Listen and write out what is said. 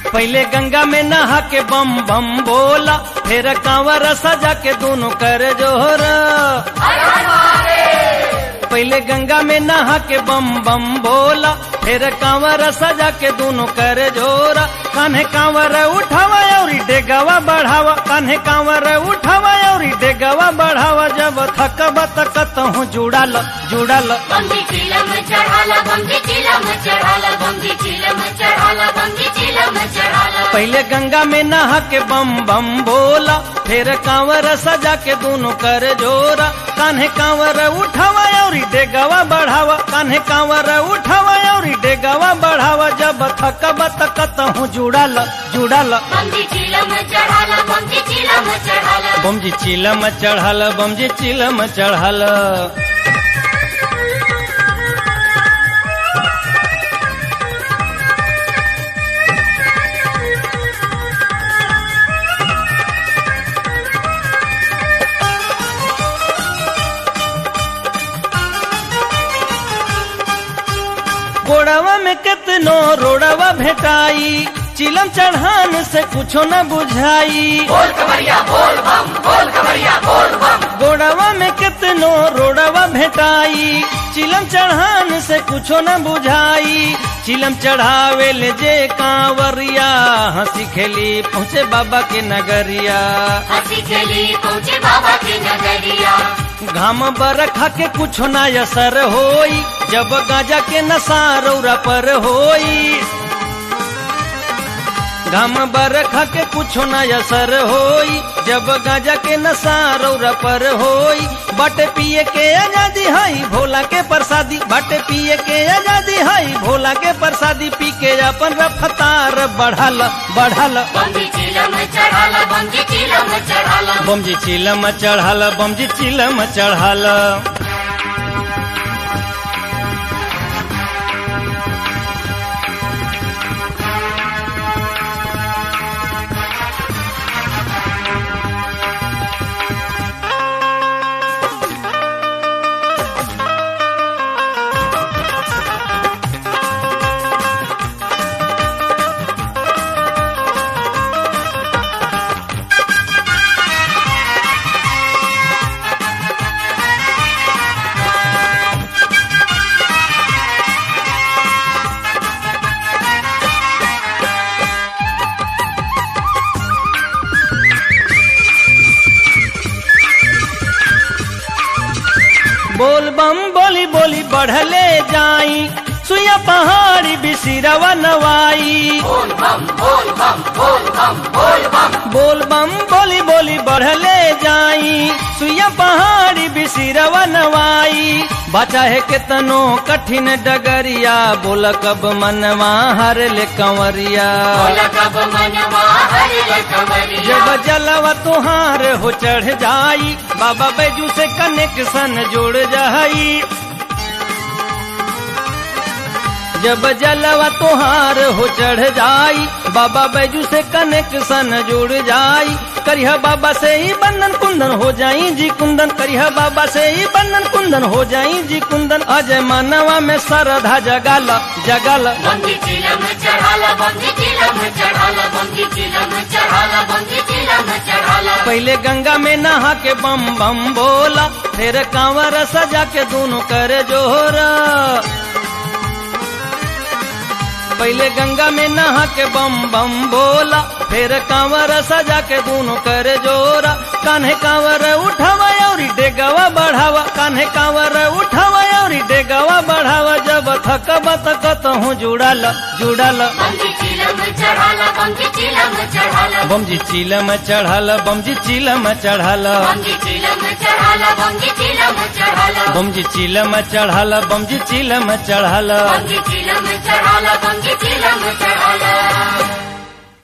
पहले गंगा में नहा के बम बम बोला फिर कांवर सजा के दोनों कर जोहरा पहले गंगा में नहा के बम बम बोला फिर कांवर सजा के दोनों कर जोरा कान्हे कांवर उठावा और डेगावा बढ़ावा कान्हे कांवर उठावा और डेगावा बढ़ावा जब थकबा तकत हूँ जुड़ाल जुड़ाल बंदी चिलम चढ़ाला बंदी चिलम चढ़ाला बंदी चिलम चढ़ाला बंदी चिलम चढ़ाला पहले गंगा में नहा के बम बम बोला फिर कांवर सजा के दोनों कर जोरा कान्हे कांवर उठावा और डेगावा बढ़ावा कान्हे कांवर उठावा और डेगावा बढ़ावा जब थकबा तकत हूँ जुड़ाल जुड़ाल बंदी चिलम चढ़ाला बंदी चिलम चढ़ाला बम जी चिलम चढ़ल बम जी चिलम चढ़ल गोड़वा में कितनो रोड़वा भेटाई चिलम चढ़ान से कुछो न बुझाई बोल कमरिया बोल बम बोल कमरिया बोल बम गोड़वा में कितनो रोड़वा भेटाई चिलम चढ़ान से कुछो न बुझाई चिलम चढ़ावे ले जे कांवरिया हंसी खेली पहुँचे बाबा के नगरिया हंसी खेली पहुँचे बाबा की नगरिया घाम बरखा के कुछ ना असर होई जब गाजा के नशा रौरा पर होई घाम बरखा के कुछ ना असर होई जब गाजा के नशा रौरा पर होई बाटे पिए के आजादी हई भोला के प्रसादी बाटे पिए के आजादी हई भोला के प्रसादी पी के अपन रफ्तार बढ़ल बढ़ल बंदी चिलम चढ़ाला बंदी चिलम चढ़ाला बम जी चिलम चढ़ल बम जी चिलम चढ़ल बोल बम बोली बोली बढ़ले जाई सुया पहाड़ी बिसिरवा नवाई बोल बम बोल बम बोल बम बोल बम बोल बम बोली बोली बढ़ले जाई सुया पहाड़ी बिसिरवा नवाई बचा है केतनो कठिन डगरिया बोल कब मनवा हर ले कंवरिया बोला कब मनवा हरे कमरिया जब जलवा तुहार हो चढ़ जाई बाबा बैजू से कनेक्शन जुड़ जाई जब जलवा तुहार हो चढ़ जाई बाबा बैजू से कनेक्शन जुड़ जाई करिया बाबा से ही बंधन कुंदन हो जाई जी कुंदन करिया बाबा से ही बंधन कुंदन हो जाई जी कुंदन अजय मानवा में सरधा जगाल जगाल बंदी चिलम चढ़ाला बंदी चिलम चढ़ाला बंदी चिलम चढ़ाला बंदी चिलम चढ़ाला पहले गंगा में नहा के बम बम बोला फिर कांवर सजा के दोनों कर जोहरा पहले गंगा में नहा के बम बम बोला फिर कांवर सजा के दोनों कर जोरा कान्हे कांवर उठावा और डेगावा बढ़ावा कान्हे कांवर उठावा और डेगावा बढ़ावा जब थकबा तकत हूँ जुड़ाल जुड़ाल बंदी चिलम चढ़ाला बंदी चिलम चढ़ाला बम जी चिलम चढ़ल बम जी चिलम चढ़ल बंदी चिलम चढ़ाला बंदी चिलम चढ़ाला बम जी चिलम चढ़ल बम जी चिलम चढ़ल बंदी चिलम चढ़ाला बंदी चिलम चढ़ाला